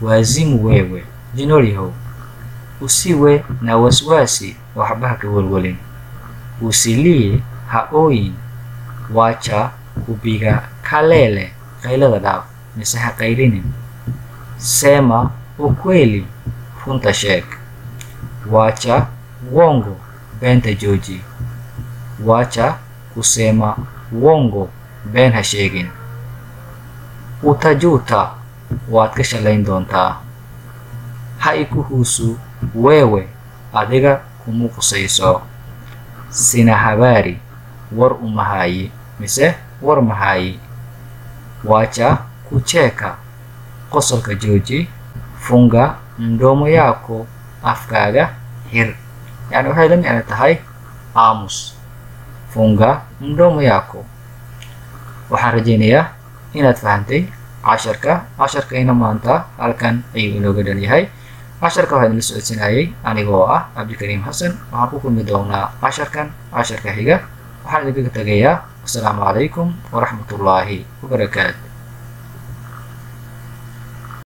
wazimu wewe jinolyahow usiwe na wasiwasi waxba ha ka welwelin usilie ha ooyin wacha kupiga kalele qaylada dhaaf mise ha qaylinin sema ukweli runta sheeg wacha wongo beenta jooji wacha kusema wongo been ha sheegin utajuta waad ka shalayn doontaa ha ikuhuusu weewe adiga kuma qusayso sina habaari war umahaayi mise war mahaayi wacha kucheka qosolka jooji funga mdomo yako afkaaga xir yani waxay la micno tahay aamus funga mdomo yako waxaan rajaynayaa inaad fahantay casharka casharkayna maanta halkan ayuu inooga dhan yahay casharka waxaa idinla socodsanayay anigoo ah cabdikariim xasan waxaan ku kulmi doonaa casharkan casharka xiga waxaan idinkaga tegayaa asalaamu calaykum waraxmatullaahi wabarakaatu